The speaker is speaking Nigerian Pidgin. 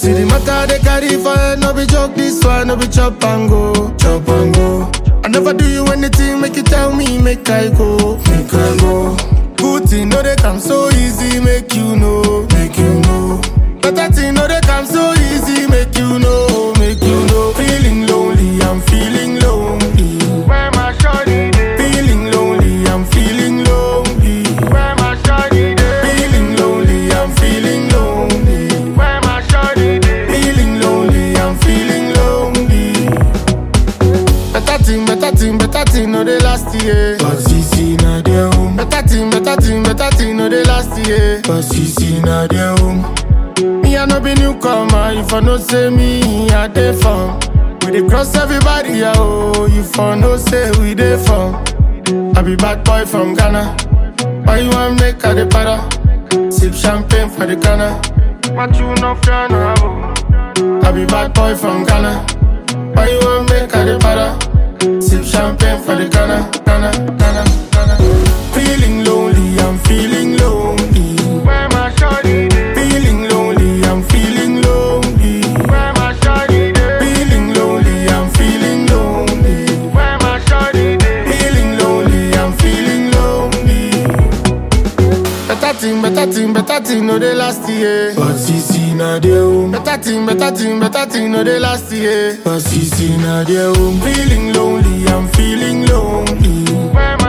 See the matter they carry for head, no be joke this one, no be chop and go, chop and go. I never do you anything, make you tell me, make I go, make I go. Good thing, no they come so easy, make you know, make you know. Better thing, no they come so easy, make you know, make you know. Feeling lonely, I'm feeling lonely. Where my shawty dey? Feeling lonely, I'm feeling lonely. Where my shawty dey? Feeling lonely, I'm feeling lonely. Where my shawty dey? Feeling lonely, I'm feeling lonely. Better thing, better thing, better thing, no they last year. But CC na their home. Better thing, better thing, better thing, no they last year. But CC na their home. Me I no be newcomer, if I no say me, I dey from. We dey cross everybody, yeah, oh. If I no say we dey from. I be bad boy from Ghana. Why you want make I dey para? Sip champagne for the Ghana. What you no fear no I be bad boy from Ghana. Why you want make I dey para? Sip champagne for the Ghana, Ghana, Ghana, Ghana. Feeling lonely, I'm feeling lonely. Where my shawty dey? Feeling lonely, I'm feeling lonely. Where my shawty dey? Feeling lonely, I'm feeling lonely. Where my shawty dey? Feeling lonely, I'm feeling lonely. Better thing, better thing, better thing, no they last year. But CC na their home. Better thing, better thing, better thing, no they last year. But CC na their home. Feeling lonely, I'm feeling lonely. Where